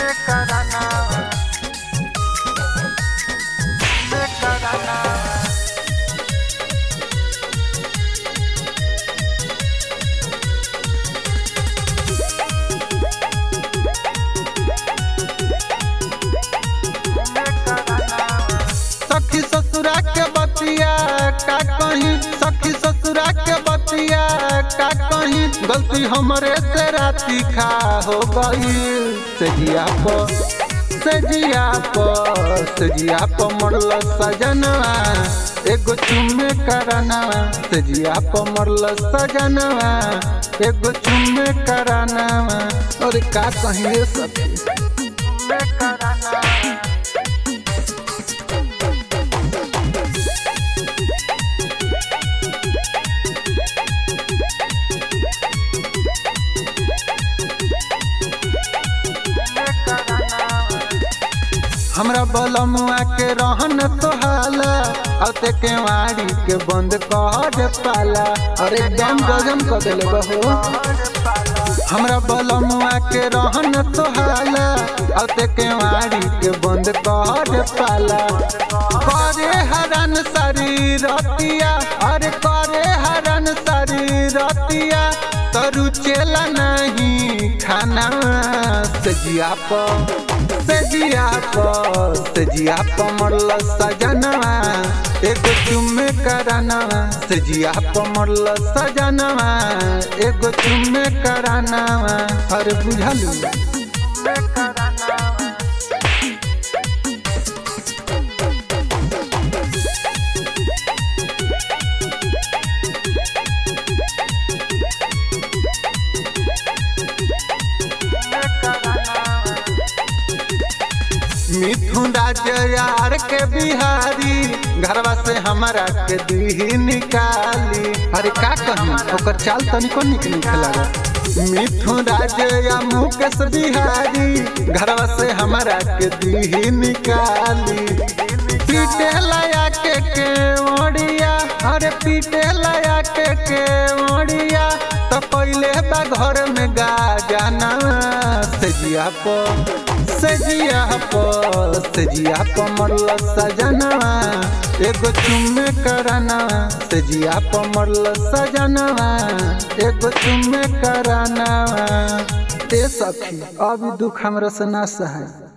सखी ससुरा के बतिया का कहीं सखी ससुरा के बतिया का कहीं गलती हमरे से राती खा हो गई सजिया पर सजिया पर सजिया पर मरल सजनवा एगो चुम्मे करनवा सजिया पर मरल सजनवा एगो चुम्मे करनवा और का कहीं रे सखी चुम्मे करनवा हमरा बलमुआ के रहन तोहाला अते के वाड़ी के बंद कर पाला अरे एकदम गजन कर देले बहो हमरा बलमुआ के रहन तोहाला अते के वाड़ी के बंद कर पाला करे हरन सारी रतिया अरे करे हरन सारी रतिया तरु चेला नहीं खाना सजिया पर सजिया पर सजिया पर मरल सजनवा एगो चुम्मे करानवा सजिया पर मरल सजनवा एगो चुम्मे करानवा अरे बुझलू मिथुन राज्य यार के बिहारी घरवा से हमारा के दी निकाली अरे का कही ओकर चाल तनिको निक निक लगा मिथुन राज्य या मुकेश बिहारी घरवा से हमारा के दी निकाली पीटे लाया के के ओडिया अरे पीटे लाया के के ओडिया तो पहले बा घर में गा जाना सजिया पर सजिया पर सजिया पर मरल सजनवा एगो चुम्मे करनवा सजिया पर मरल सजनवा एगो चुम्मे करनवा ए सखी अभी दुख हमरा से ना सहाय